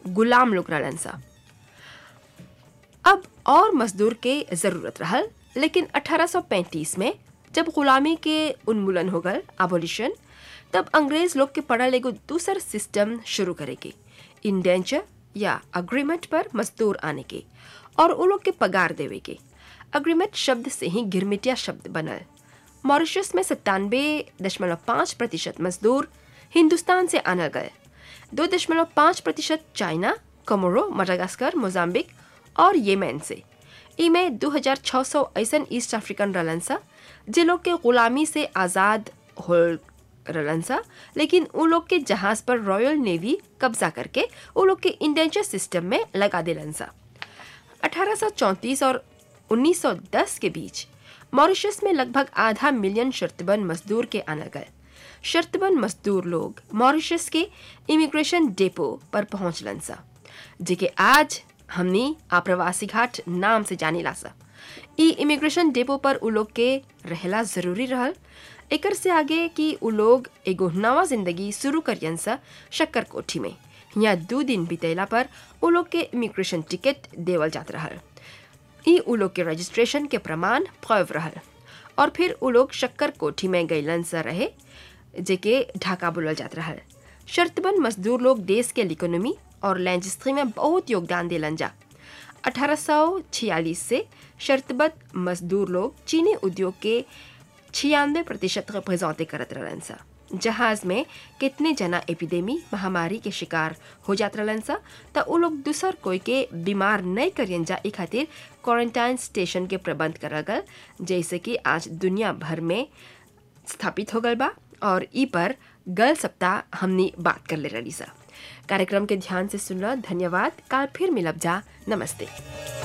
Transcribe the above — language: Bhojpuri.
गुलाम लोग रहलन सा अब और मजदूर के ज़रूरत रहल लेकिन 1835 में जब गुलामी के उन्मूलन हो गल एबोलिशन तब अंग्रेज लोग के पड़ल एगो दूसर सिस्टम शुरू करे के इंडेंचर या अग्रीमेंट पर मजदूर आने के और वो लोग के पगार देवे के अग्रीमेंट शब्द से ही गिरमिटिया शब्द बनल मॉरिशस में सत्तानवे दशमलव पाँच प्रतिशत मजदूर हिंदुस्तान से आनल गए दो दशमलव पाँच प्रतिशत चाइना कमोरो मडागास्कर मोजाम्बिक और येमेन से इमे 2600 ऐसन ईस्ट अफ्रीकन रहलन सा जे लोग के गुलामी से आज़ाद हो रहलन सा लेकिन उ लोग के जहाज पर रॉयल नेवी कब्जा करके उ लोग के इंडेंचर सिस्टम में लगा दिलन सा 1834 और 1910 के बीच मॉरिशस में लगभग आधा मिलियन शर्तबंद मजदूर के आना गए शर्तबंद मजदूर लोग मॉरिशस के इमिग्रेशन डेपो पर पहुंचलन सा जेके आज हमनी आप्रवासी घाट नाम से जाने ला सा ई इमिग्रेशन डेपो पर उ लोग के रहला जरूरी रहल एकर से आगे कि उ लोग एगो नवा जिंदगी शुरू करियन सा शक्कर कोठी में यहाँ दो दिन बितैला पर उ लोग के इमिग्रेशन टिकट देवल जात रहल ई उ लोग के रजिस्ट्रेशन के प्रमाण फैव रहल और फिर उ लोग शक्कर कोठी में गैलन सा रहे जेके ढाका बोलल जात रहल शर्तबंद मजदूर लोग देश के इकोनॉमी और लैंजिस्ट्री में बहुत योगदान दिलन जा 1846 से शर्तबद्ध मजदूर लोग चीनी उद्योग के छियानवे प्रतिशत रिप्रेजेंटे करत रहलन सा जहाज में कितने जना एपिडेमी महामारी के शिकार हो जात रहलन सा त उ लोग दूसर कोई के बीमार नहीं करियन जा ई खातिर क्वारंटाइन स्टेशन के प्रबंध करल गल जैसे कि आज दुनिया भर में स्थापित हो गल बा और ई पर गल सप्ताह हमनी बात कर ले रही सा कार्यक्रम के ध्यान से सुनला धन्यवाद काल फिर मिलब जा नमस्ते